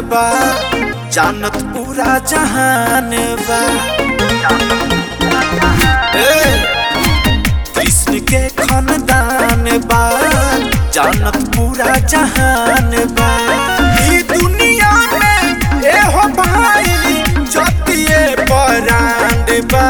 बा जानत पूरा जहान बा ए, कृष्ण के खानदान बा जानत पूरा जहान बा ई दुनिया में एहो भाई जतिए परांड बा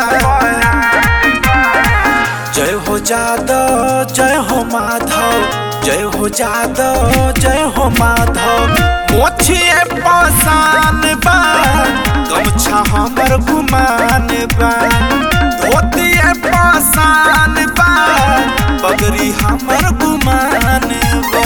जय हो जादव जय हो माधव जय हो जादव जय हो माधव मोछिए पासान बा गमछा हमर गुमान बा धोतिए पासान बा बगरी हमर गुमान बा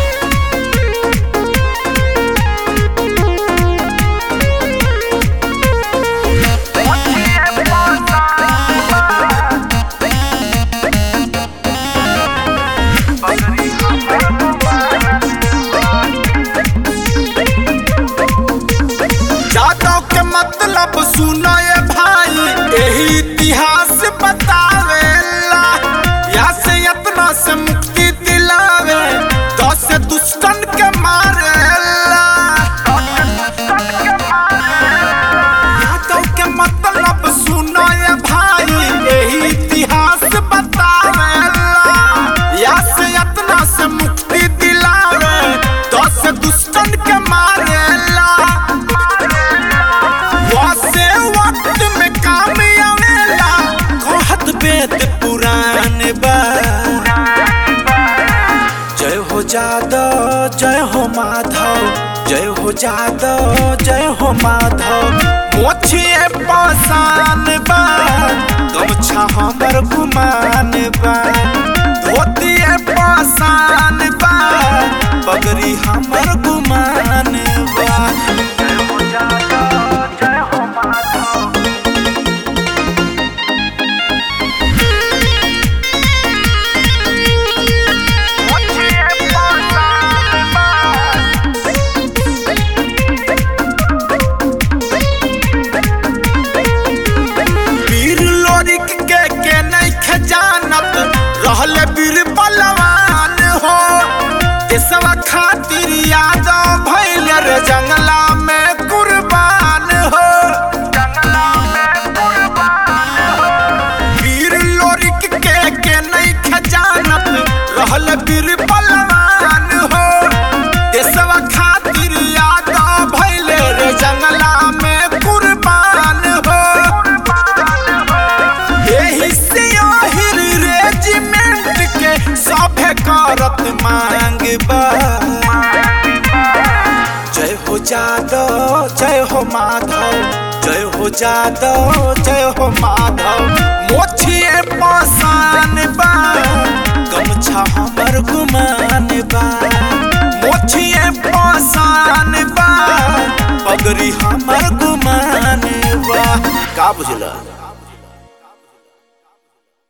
जादव के मतलब सुनो ये भाई यही इतिहास बतावेला या से यत्न से मुक्ति दिलावे दस दुष्टन के मारेला जादव के मतलब सुनो ये भाई यही इतिहास बतावेला या से यत्न से मुक्ति दिलावे दस दुष्टन के मारेला वासे वक्त में काम आवेला कहत वेद पुराण बा जय हो जादव जय हो माधव जय हो जादव जय हो माधव मोछिए पासान बा गमछा हमर गुमान बा धोतिए पासान बा बगरी हमर गुमान बा जय हो जादव जय हो माधव मोछिए पासान बा वीर लोरिक के के नहीं खजानत रहल वीर बलवान हो देशवा खातिर यादव भैल रे जंगला में कुर्बान हो वीर लोरिक के के नहीं खजानत रहल वीर बलवान हो देशवा खातिर यादव भैल रे जंगला में कुर्बान हो एही से आहिर रेजिमेंट के सभे करत मांग बा जय हो जादव जय हो माधव जय हो जादव जय हो माधव मोछिए पासान बा गमछा हमर गुमान बा मोछिए पासान बा पगड़ी हमर गुमान बा का बुझला